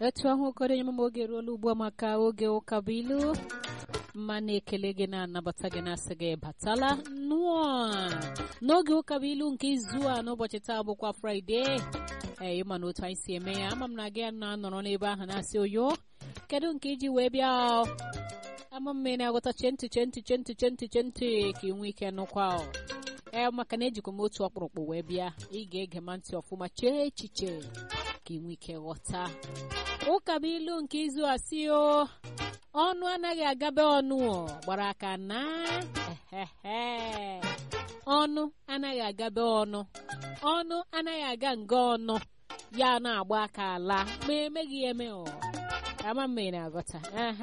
etu ahụ okoro onye mama oge ruola ugbu a maka oge ụka bụ ilu mma na-ekele gị na-anabata gị na-asị gị batala nnụọ n'oge ụka bụ ilu nke izu a n'ụbọchị taa bụkwa fraịde ee ịma na otu anyị si eme ya ama m na gị na-anọrọ n'ebe ahụ na-asị oyo kedu nke iji wee bịa ama m na-aghọta chenti chenti chenti chenti chenti ka ị nwee ike nụkwa ee maka na ejikwa m otu ọkpụrụkpụ wee bịa ị ga-ege ma ntị ọfụma chee echiche ka ị nwee ike ghọta ụka bụ ilu nke izu a si o ọnụ anaghị agabe ọnụ gbara aka na ehehe ọnụ anaghị agabe ọnụ ọnụ anaghị aga nga ọnụ ya na-agba aka ala ma emeghị eme ọ ama mma ị na-aghọta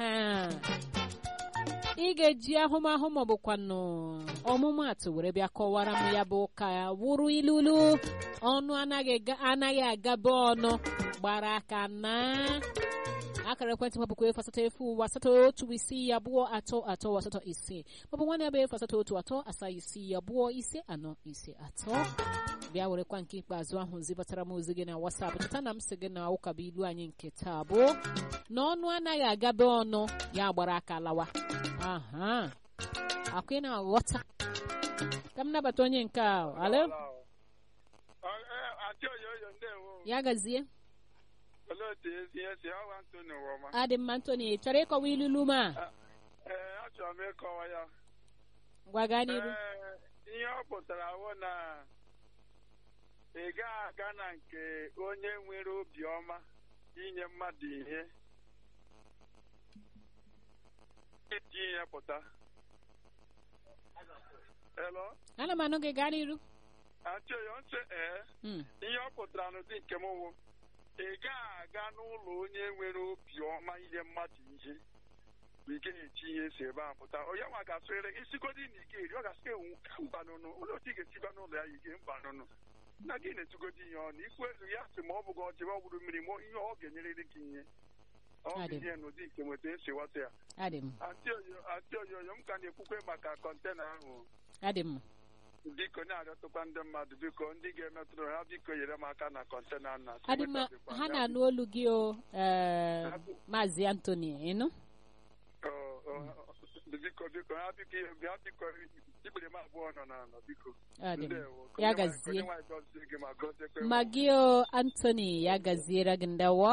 ị ga-eji ahụmahụ maọbụkwanụ ọmụmaatụ were bịa kọwara m ya bụ ụka wụrụ ilulu ọnụ anaghị agabe ọnụ gbara aka na akara ekwentị m bụkwa efu asatọ efu ụwa asatọ otu isii abụọ atọ atọ asatọ ise maọbụ nwanne ya bụ efu asatọ otu atọ asaa isii abụọ ise anọ ise atọ bịa werekwa nke ikpeazụ ahụ zibatara m ozi gị na wasapụ cheta na m sị gị na ụka bụ ilu anyị nke taa bụ na ọnụ anaghị agabe ọnụ ya gbara aka lawa aha akwa ị na-aghọta ka m nabata onye nke a alo ya gazie adị mma ntoni chọrọ ịkọwa ilulu ma ee achọrọ m ịkọwa ya gwa gaa n'iru ihe ọ pụtara wụ na ị gaghị aga na nke onye nwere obiọma inye mmadụ ihe iji ihe pụta elo ana m anụ gị gaa n'iru achọghị ntị ee ihe ọ pụtara n'ụdị nke m wụ ị gaghị aga n'ụlọ onye nwere obiọma inye mmadụ ihe bụ ike na-eji ihe si ebe a pụta onye nwa ga-asụrịrị isigodi na ike eri ọ ga-asị ewu ka mbanụnụ ụlọ otu ị ga-esikwa n'ụlọ ya ike mbanụnụ nna gị na-etugodi ihe ọnụ ikwu elu ya sị ma ọ bụghị ọjị ọ bụrụ mmiri ma ihe ọ ga-enyerịrị gị ihe ọ bụ ihe n'ụdị nke nweta esi ghọta ya atị oyoyo m ka na-ekwukwe maka kọntena ahụ adị m biko na-arịọtụkwa ndị mmadụ biko ndị ga-emetụrụ ha biko nyere m aka na kọntena na adị mma ha na-anụ olu gị o maazị Anthony ịnụ biko biko ha biko ha biko ikpere m abụọ nọ n'ala biko ya gazie ma gị o Anthony ya gaziere gị ndawa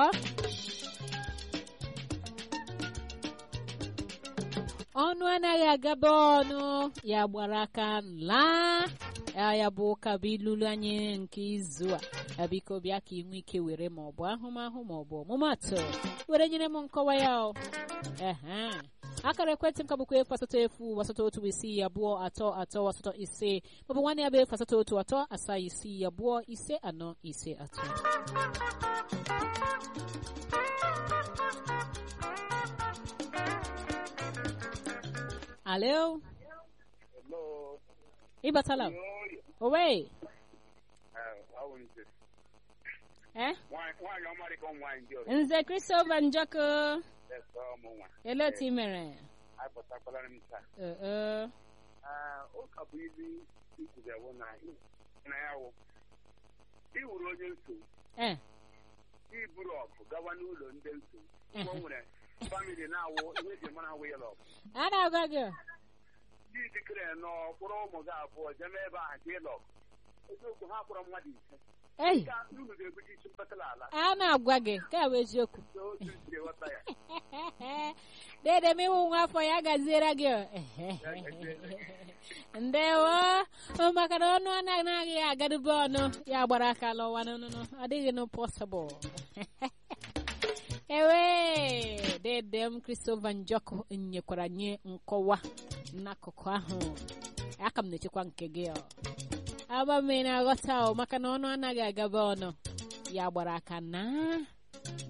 ọnụ anaghị agaba ọnụ ya gbara aka laa ya bụ ụka bụ ilulu anyị nke izu a biko bịa ka ị nwee ike were ma ọ bụ ahụmahụ ma ọ bụ ọmụmatụ were nyere m nkọwa ya ehe akara ekwentị m ka bụkwa efu asatọ efu asatọ otu isii abụọ atọ atọ asatọ ise maọbụ nwanne ya bụ efu asatọ otu atọ asaa isii abụọ ise anọ ise atọ Alo. Hello. Ibatala. Owe. Eh? Nwaanyị ọmarị ka nwaanyị ndị ọrụ. Nze Christopher Njoko. ọmụ nwa. Ele otu i mere? Apụtakwala m taa. Ee. Ụka bụ ilu ikwubewo na na ya wụ. Ị wuru onye nsogbu. Eh. Iburu ọgụ gawa n'ụlọ ndị nsogbu. Mgbe o nwere famili na-awụ ihe eji mara awụ ya lọgụ. A na-agwa gị. Dị jikere n'ọkpụrụ ụmụ gị abụọ jeme ebe ahụ ka ịlọgụ. Eziokwu ha kpọrọ mmadụ ise. Ei. Unu ga-ebuji isi mpatala ala. A na-agwa gị ka bụ eziokwu. Otu isi ghọta ya. Dede m iwu nwa afọ ya gaziere gị. Ndewo maka na ọnụ anaghị agadube ọnụ ya gbara aka lọwa n'ọnụnụ adịghị nụ pọsịbụl. ewe dede m Christopher Njoko nyekwara nye nkọwa n'akụkụ ahụ aka m na-echekwa nke gị aba m na-aghọta maka na ọnụ anaghị agaba ọnụ ya gbara aka na